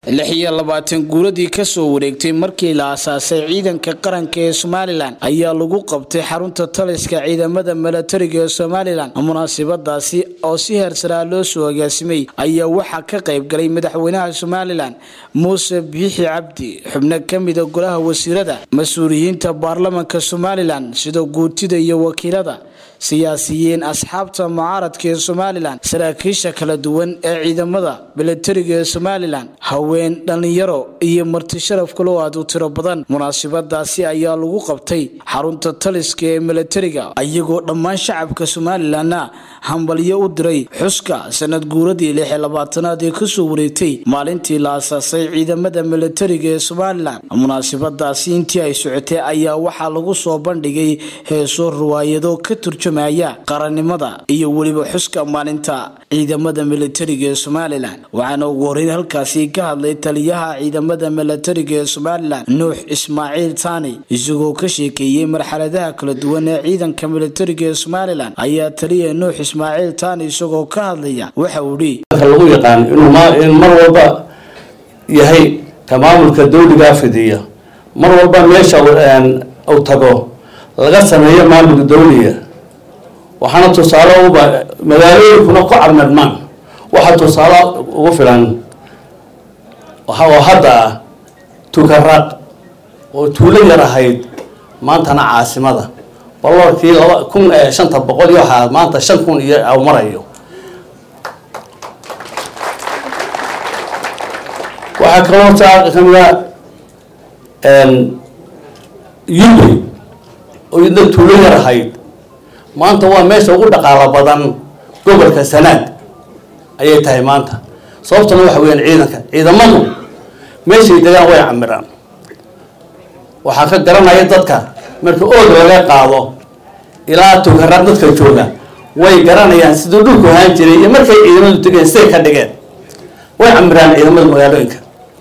lix iyo labaatan guuradii kasoo wareegtay markii la asaasay ciidanka qaranka ee somalilan ayaa lagu qabtay xarunta taliska ciidamada milatariga ee somalilan munaasabadaasi oo si heersaraa loo soo agaasimay ayaa waxaa ka qaybgalay madaxweynaha somalilan muuse biixi cabdi xubno kamida golaha wasiirada mas-uuliyiinta baarlamanka somalilan sida guutida iyo wakiilada siyaasiyiin asxaabta mucaaradka ee somalilan saraakiisha kala duwan ee ciidamada milatariga ee somalilan haween dhallinyaro iyo marti sharaf kaloo aad u tiro badan munaasabadaasi ayaa lagu qabtay xarunta taliska ee milatariga iyagoo dhammaan shacabka somalilanna hambalyo u diray xuska sanad guuradii lix iyo labaatanaad ee kasoo wareegtay maalintii la asaasay ciidamada milatariga ee somalilan munaasabadaasi intii ay socotay ayaa waxaa lagu soo bandhigay heeso riwaayado ka turjumaya qarannimada iyo weliba xuska maalinta ciidamada milatariga ee somalilan waxaana ugu horeyn halkaasi ka hadlay taliyaha ciidamada milatariga ee somalilan nuux ismaaciil taani isagoo ka sheekeeyey marxaladaha kala duwan ee ciidanka milatariga ee somalilan ayaa taliya nuux ismaaciil taani isagoo ka hadlaya waxa uu dhi lagu yaqaan inuu mar walba yahay ka maamulka dawligaa fidiya mar walba meesha uu tago laga sameeyo maamulka dawliga waxaana tusaale uba magaalooyinkuna ku carmadmaan waxaa tusaale ugu filan oo hadda ah tukaraaq oo tuulo yar ahayd maantana caasimada baloorkii laba kun shanta boqol iyo waxaa maanta shan kun iyo aw marayo waxaa kaloo taa kamida yubri oo idna tuulo yar ahayd maanta waa meesha ugu dhaqaalo badan gobolka sanaad ayay tahay maanta sababtuna waxa weyaan ciidanka ciidamadu meeshay degaan way camiraan waxaa ka garanaya dadka marka oog laga qaado ilaa tugaraaq dadka jooga way garanayaan siduu dhulku ahaan jiray iyo markay ciidamadu tegeen siday ka dhigeen way camiraan ciidamada magaalooyinka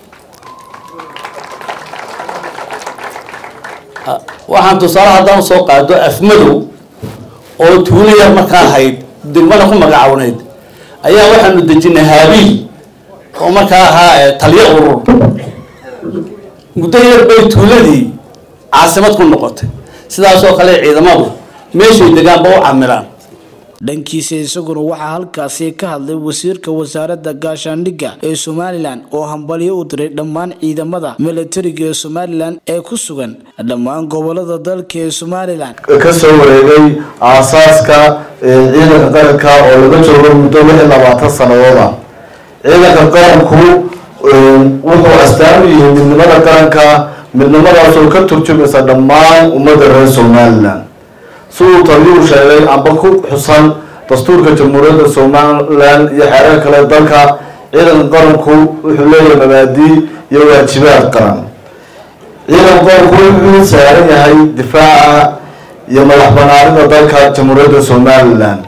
waxaan tusaale haddaan usoo qaado afmadow oo tuulo yar markaa ahayd degmada ku magacawneyd ayaa waxaanu dejinay haabiil oo markaa ahaa taliyo urur muddo yar bay tuuladii caasimad ku noqotay sidaasoo kale ciidamadu meeshay degaanba u camiraan dhankiisa isaguna waxaa halkaasi ka hadlay wasiirka wasaaradda gaashaandhigga ee somalilan oo hambalyo u diray dhammaan ciidamada milatariga ee somalilan ee ku sugan dhammaan gobolada dalka ee somalilan kasoo wareegay aasaaska ciidanka qaranka oo laga joogo muddo lix iyo labaatan sannadood ah ciidanka qaranku wuxuu astaan u yihi midnimada qaranka midnimadaas oo ka turjumaysa dhammaan ummadda reer somalilan siduu taliyuu sheegay amba ku xusan dastuurka jamhuuriyadda somalilan iyo xeerar kale dalka ciidanka qaranku wuxuu leeyahay mabaadii iyo waajibaad qaran ciidanka qaranku wuxuu saaran yahay difaaca iyo madax banaanida dalka jamhuuriyadda somalilan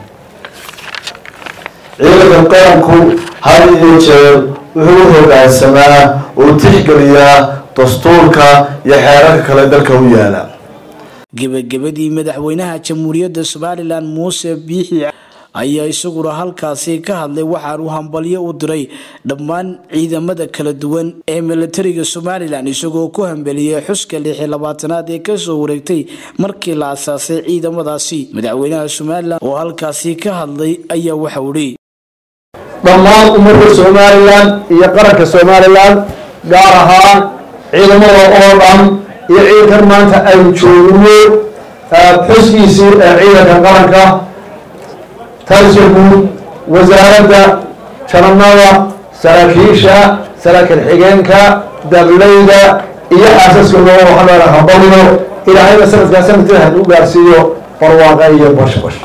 ciidanka qaranku had iyo jeer wuxuu u hogaansamaa oo tixgeliyaa dastuurka iyo xeerarka kale dalka u yaala gebagabadii madaxweynaha jamhuuriyadda somalilan muuse biixi ayaa isaguna halkaasi ka hadlay waxaanu hambalyo u diray dhammaan ciidamada kala duwan ee milatariga somalilan isagoo ku hambeliyey xuska lix iyo labaatanaad ee kasoo wareegtay markii la asaasay ciidamadaasi madaxweynaha somalilan oo halkaasi ka hadlay ayaa waxau dhi dhammaan ummadda somalilan iyo qaranka somalilan gaar ahaan ciidamada oo dhan iyo ciidankan maanta aynu joogno xuskiisii ee ciidanka qaranka taliska guud wasaaradda janamada saraakiisha saraakiil xigeenka dableyda iyo xaasaskooda waxaan leedahay hambalyo ilaahayna sanadkaa sanadkeeda hadu gaarsiiyo barwaaqa iyo bashbash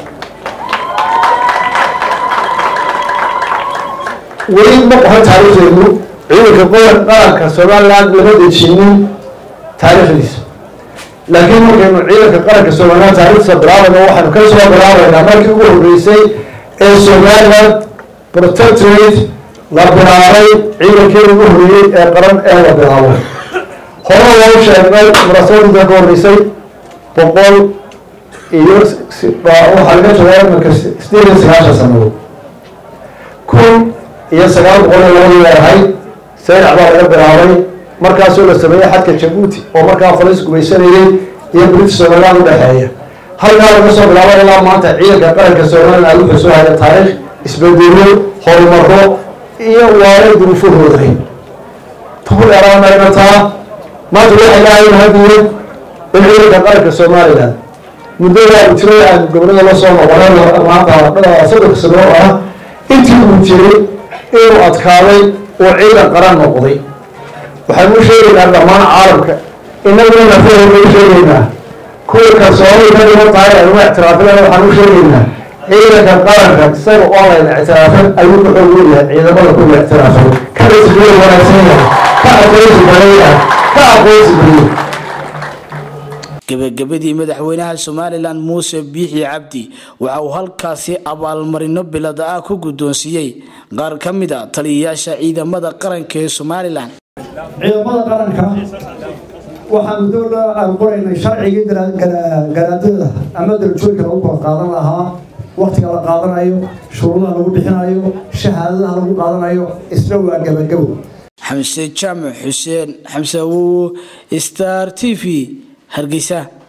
weli ma qoran taariikhdeenu ciidanka qoyan qaranka somaliland lama dejinin taariikhdiisa laakiin markaynu ciidanka qaranka somaliland taarikhdiisa bilaabayna waxaanu ka soo bilaabaynaa markii ugu horreysay ee somaliland protectorate la bilaabay ciidankeeda ugu horreeyey ee qaran ee la bilaabay hore loo sheegnay munaasabadinta ka horreysay boqol iyo waxaa laga joogaa imanka sideed iyo sagaashan sanadood kun iyo sagaal boqol iyo labadii leedahay saynac baa laga bilaabay markaasoo la sameeyey xadka jabuuti oo markaa falis gumaysanayey iyo british somaliland udhexeeya halkaa laga soo bilaabo ilaa maanta ciidanka qaranka somaliland wuxuu soo haya taariikh isbedelo horumaro iyo waanay duruufahooday tuhuleeraanaynataa maanta waxay lahayn hadiyo in ciidanka qaranka somaliland muddada uu jiray aan gobolada la soo noqonay maanta soddonka sano oo ah intii uu jiray inuu adkaaday oo ciidan qaran noqday waxaan u sheegaynaa dhammaan caalamka inaguna nafahooda u sheegaynaa kuwa kalsoonay ka dhiman tahay aynu ictiraafin waxaan u sheegaynaa ciidanka qaranka isaga oo layna ictiraafin ayuu ku xoog leeyahay ciidamada kuwa ictiraafay ka rasmiye wanaagsan yahay ka aqoonsi badan yahay ka aqoonsi badan gebagabadii madaxweynaha somalilan muuse biixi cabdi waxa uu halkaasi abaalmarino bilada ah ku guddoonsiiyey qaar ka mid a taliyayaasha ciidamada qaranka ee somalilan ciidamada qaranka waxaanu dowla aan qoraynay sharcigii garaadada ama darajooyinka lagu kala qaadan lahaa waktiga la qaadanayo shuruudaha lagu bixinayo shahaadadaha lagu qaadanayo isna waa gabagabo xamse jaamac xuseen xamse awowo star t v hargeysa